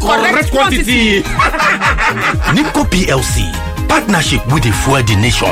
correct quantity. NIPCO PLC, partnership with the Fuel the Nation.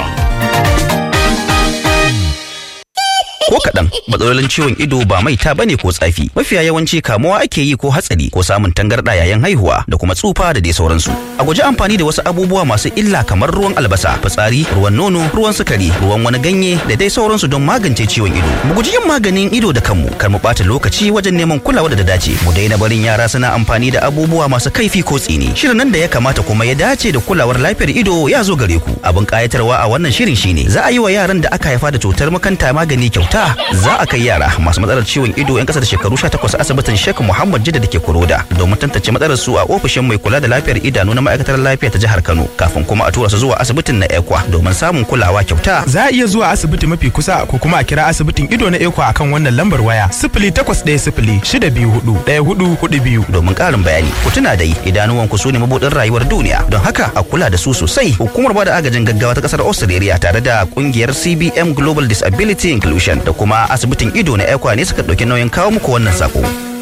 ko kaɗan matsalolin ciwon ido ba maita bane ko tsafi mafiya yawanci kamuwa ake yi ko hatsari ko samun tangarɗa yayin haihuwa da kuma tsufa da dai sauransu a guji amfani da wasu abubuwa masu illa kamar ruwan albasa fitsari ruwan nono ruwan sukari ruwan wani ganye da dai sauransu don magance ciwon ido mu guji yin maganin ido da kanmu kar mu ɓata lokaci wajen neman kulawa da dace mu daina barin yara suna amfani da abubuwa masu kaifi ko tsini shirin nan da ya kamata kuma ya dace da kulawar lafiyar ido ya zo gare ku abin kayatarwa a wannan shirin shine za a yi wa yaran da aka haifa da cutar makanta magani kyauta za a kai yara masu matsalar ciwon ido 'yan kasa da shekaru 18 asibitin Sheikh Muhammad Jidda da ke Kuroda domin tantance matsalar su a ofishin mai kula da lafiyar idanu na ma'aikatar lafiya ta jihar Kano kafin kuma a tura su zuwa asibitin na Ekwa domin samun kulawa kyauta. Za a iya zuwa asibiti mafi kusa ko kuma a kira asibitin ido na Ekwa akan wannan lambar waya sifili takwas ɗaya sifili shida biyu hudu ɗaya hudu hudu biyu. Domin ƙarin bayani ku tuna dai idanuwan ku su ne mabuɗin rayuwar duniya don haka a kula da su sosai hukumar bada agajin gaggawa ta ƙasar Australia tare da ƙungiyar CBM Global Disability Inclusion da kuma asibitin ido na ekwa ne suka ɗauki nauyin kawo muku wannan sako.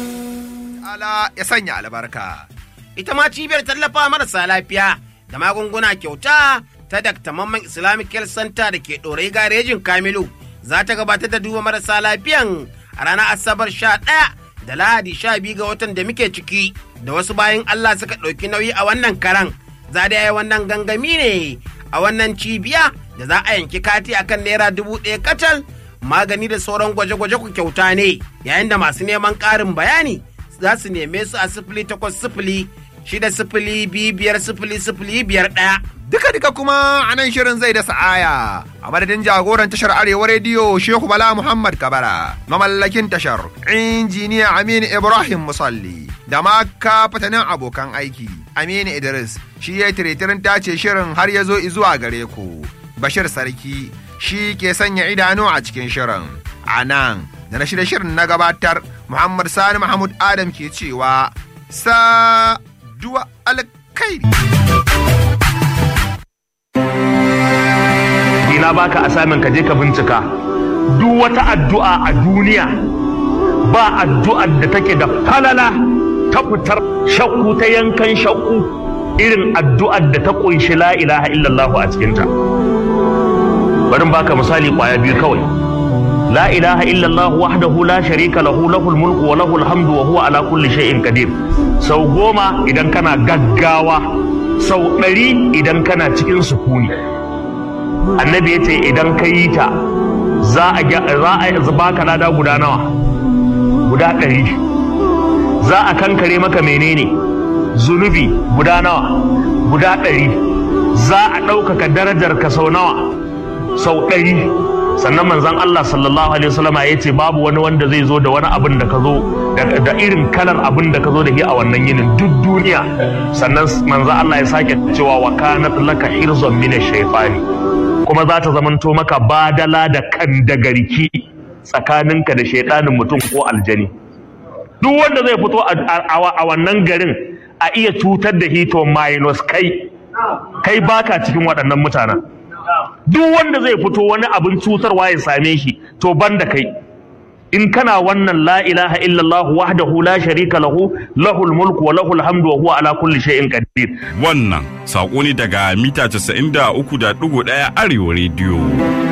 Ala ya sanya albarka. Ita ma cibiyar tallafa marasa lafiya da magunguna kyauta ta Dr. Mamman Islamic Health Center da ke ɗorai garejin Kamilu za ta gabatar da duba marasa lafiyan a ranar Asabar sha ɗaya da Lahadi sha biyu ga watan da muke ciki da wasu bayan Allah suka ɗauki nauyi a wannan karan. Za da yi wannan gangami ne a wannan cibiya da za a yanki kati akan naira dubu ɗaya kacal magani da sauran gwaje-gwaje ku kyauta ne yayin da masu neman ƙarin bayani za su neme su a sifili takwas sifili shida sifili biyu biyar sifili sifili biyar ɗaya. Duka duka kuma a nan shirin zai da sa'aya a madadin jagoran tashar Arewa Rediyo Shehu Bala Muhammad Kabara mamallakin tashar injiniya Aminu Ibrahim Musalli da ma fatanin abokan aiki Aminu Idris shi ya tiretirin tace shirin har ya zo zuwa gare ku Bashir Sarki shi ke sanya idanu a cikin shirin. A nan, da na shirya shirin na gabatar, Muhammad Sani Mahmud Adam ke cewa, sa duwa alkairi. Ina baka asamin ka je ka bincika. Duk wata addu'a a duniya ba addu'ar da take da falala ta fitar shakku ta yankan shakku irin addu'ar da ta ƙunshi la ilaha illallahu a cikinta. bari baka misali kwaya biyu kawai la ilaha illallah wahdahu la sharika lahu lahul mulku wa lahul hamdu wa huwa ala kulli shay'in qadir sau goma idan kana gaggawa sau ɗari idan kana cikin sukuni annabi ya ce idan ka yi ta za a za a baka lada guda nawa guda ɗari za a kankare maka menene zunubi guda nawa guda ɗari za a ɗaukaka darajar ka sau nawa sau ɗari sannan manzan Allah sallallahu alaihi wasallama ya ce babu wani wanda zai zo da wani abin da ka zo da irin kalar abin da ka zo da shi a wannan yinin duk duniya sannan manzan Allah ya sake cewa wa kanat laka hirzon min shaytani kuma za ta zamanto maka badala da kan da garki tsakaninka da shaidanin mutum ko aljani duk wanda zai fito a wannan garin a iya cutar da hito minus kai kai baka cikin waɗannan mutanen duk wanda zai fito wani abin cutarwa ya same shi to banda kai in kana wannan la ilaha illallah wahdahu la sharika lahu lahul mulku wa lahul hamdu wa huwa ala kulli shay'in qadir wannan sako ne daga mita 93.1 arewa rediyo